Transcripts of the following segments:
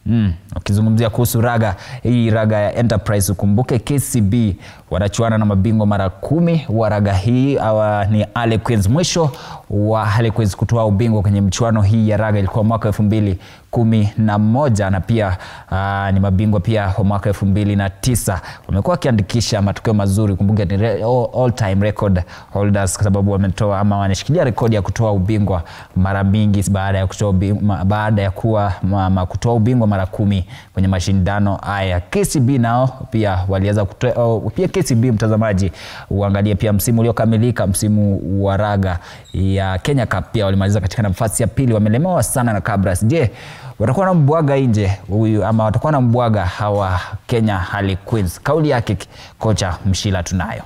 Mm, ukizungumzia kuhusu raga hii raga ya Enterprise ukumbuke KCB wanachuana na mabingwa mara kumi wa raga hii awa ni Harlequins. Mwisho wa Harlequins kutoa ubingwa kwenye mchuano hii ya raga ilikuwa mwaka elfu mbili kumi na moja na pia aa, ni mabingwa pia wa mwaka elfu mbili na tisa wamekuwa wakiandikisha matokeo mazuri. Kumbuke ni re, all, all time record holders kwa sababu wametoa ama wanashikilia rekodi ya kutoa ubingwa mara mingi baada ya kutoa ubingwa, baada ya kuwa ma, ma, kutoa ubingwa mara kumi kwenye mashindano haya. KCB nao pia waliweza kutoa oh, pia KCB mtazamaji, uangalie pia msimu uliokamilika, msimu wa raga ya Kenya Cup pia walimaliza katika nafasi ya pili, wamelemewa sana na Kabras. Je, watakuwa na mbwaga nje huyu ama watakuwa na mbwaga hawa Kenya Harlequins? Kauli yake kocha Mshila tunayo.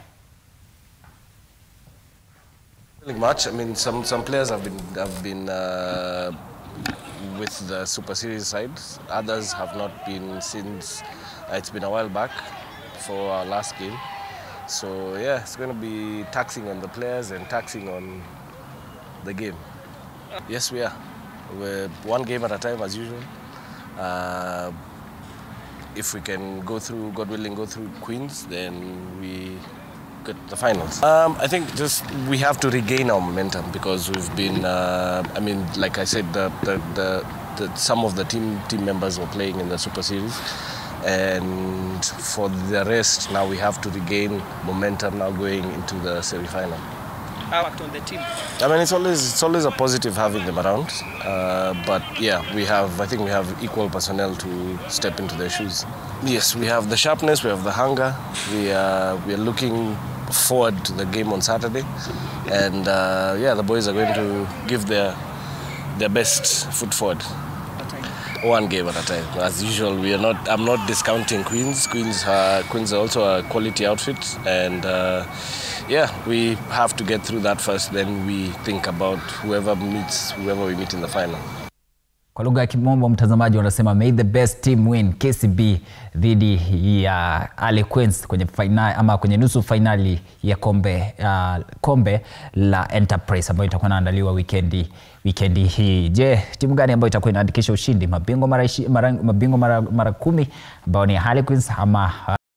much. I mean, some some players have been have been uh, with the Super Series side. Others have not been since uh, it's been a while back for our last game. So yeah, it's going to be taxing on the players and taxing on the game. Yes, we are. We're one game at a time as usual. Uh, if we can go through, God willing, go through Queens, then we get the finals. Um, I think just we have to regain our momentum because we've been. Uh, I mean, like I said, the, the, the, the some of the team team members were playing in the Super Series, and for the rest, now we have to regain momentum now going into the semi-final. How act on the team? I mean, it's always it's always a positive having them around. Uh, but yeah, we have I think we have equal personnel to step into their shoes. Yes, we have the sharpness, we have the hunger. We are we are looking forward to the game on Saturday, and uh, yeah, the boys are going to give their their best foot forward. One game at a time. As usual, we are not. I'm not discounting Queens. Queens, uh, Queens are also a quality outfit, and uh, yeah, we have to get through that first. Then we think about whoever meets whoever we meet in the final. Kwa lugha ya kimombo mtazamaji, wanasema may the best team win, KCB dhidi ya Harlequins kwenye final, ama kwenye nusu fainali ya kombe, uh, kombe la Enterprise ambayo itakuwa inaandaliwa wikendi wikendi hii. Je, timu gani ambayo itakuwa inaandikisha ushindi? Mabingwa mara, ishi- mara, mabingwa mara, mara kumi ambao ni Harlequins ama